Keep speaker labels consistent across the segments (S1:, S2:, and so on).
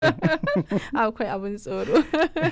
S1: akwai abin tsoro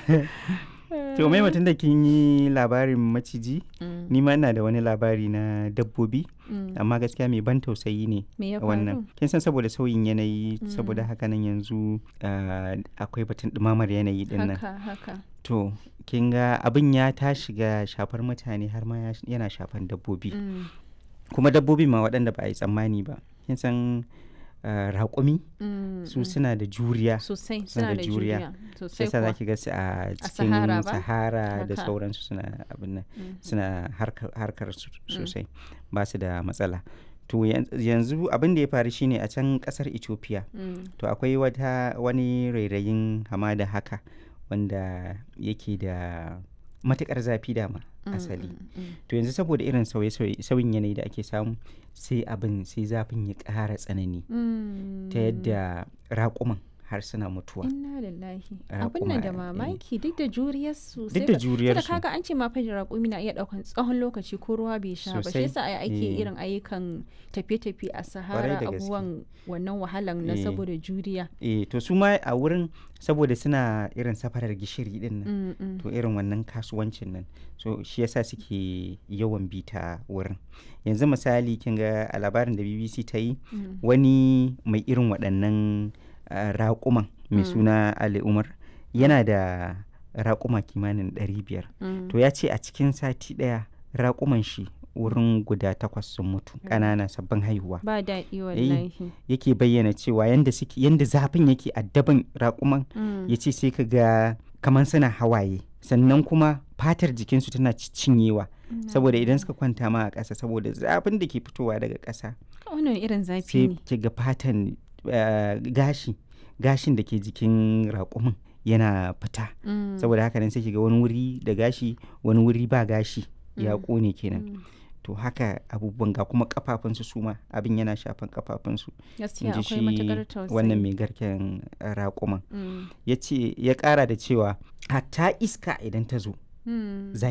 S2: to mai mutum da kin yi labarin maciji
S1: Mm,
S2: ni ma ina da wani labari na dabbobi
S1: mm.
S2: amma gaskiya mai ban tausayi ne
S1: me ya
S2: wannan
S1: faru
S2: kin san saboda sauyin yanayi saboda haka nan yanzu ah, akwai batun ɗumamar yanayi din nan
S1: haka haka
S2: to kin ga abin ya ta shiga shafar mutane har ma ya- yana shafan dabbobi
S1: Mm,
S2: kuma dabbobi ma waɗanda ba a yi tsammani ba kin san ah, raƙumi
S1: mm,
S2: su
S1: mm.
S2: suna da juriya
S1: sosai
S2: suna
S1: suna
S2: da
S1: da
S2: juriya.
S1: juriya
S2: sai
S1: sosai
S2: sa
S1: kuwa
S2: zaki ga su a cikin
S1: Sahara ba?
S2: sahara da
S1: Haka.
S2: sauransu suna abin nan
S1: Mhm.
S2: suna harkar, harkar su sosai ba su da matsala to yan- yanzu abin da ya faru shine a can kasar ethiopia
S1: Mm,
S2: to akwai wata wani rairayin hamada haka wanda yake da matukar zafi dama
S1: mm,
S2: asali
S1: mm, mm.
S2: to yanzu saboda irin sauye-sauye sauyin yanayi da ake samu sai abin sai zafin ya ƙara tsanani ta yadda raƙuman har suna mutuwa
S1: inna lillahi
S2: Raƙuma,
S1: abin nan da
S2: eh.
S1: mamaki duk da juriyar su
S2: duk da juriyarsu
S1: kaga an ce ma fa raƙumi na iya ɗaukan tsawon lokaci ko ruwa bai sha ba shi
S2: Sosai,
S1: yasa ai ake
S2: eh.
S1: irin ayyukan tafiye-tafiye a
S2: Kwarai
S1: sahara
S2: da gaske.
S1: abubuwan wannan wahalan na
S2: Eh.
S1: saboda juriya
S2: eh to su ma a wurin saboda suna irin safarar gishiri din nan
S1: Mm, mm.
S2: to irin wannan kasuwancin nan so shi yasa suke yawan bita wurin yanzu misali kin ga a labarin da bbc ta yi
S1: Mm.
S2: wani mai irin waɗannan ah, raƙuman mai
S1: Mm.
S2: suna ali umar yana da raƙuma kimanin 500
S1: Mm.
S2: to ya ce a cikin sati ɗaya raƙuman shi wurin guda takwas sun mutu ƙanana sabbin haihuwa
S1: ba daɗi wallahi
S2: yake bayyana cewa yanda suke yanda zafin yake addaban raƙuman
S1: Mm.
S2: ya ce sai ka ga kamar suna hawaye sannan kuma fatar jikinsu tana ci- cinyewa saboda idan suka kwanta ma a ƙasa saboda zafin da ke fitowa daga ƙasa
S1: wannan irin zafi
S2: sai
S1: ne
S2: ki ga fatan eh, gashi gashin da ke jikin raƙumin yana fita
S1: Mm.
S2: saboda haka nan sai ki ga wani wuri da gashi wani wuri ba gashi ya
S1: Mm.
S2: ƙone kenan
S1: Mm.
S2: to haka abubuwan ga kuma kafafunsu su ma abin yana shafan kafafunsu
S1: gaskiya
S2: in ji
S1: akwai matuƙar tausayi
S2: wannan mai garken eh, raƙuman
S1: Mm.
S2: ya ce ya ƙara da cewa hatta iska idan ta zo
S1: Mm.
S2: za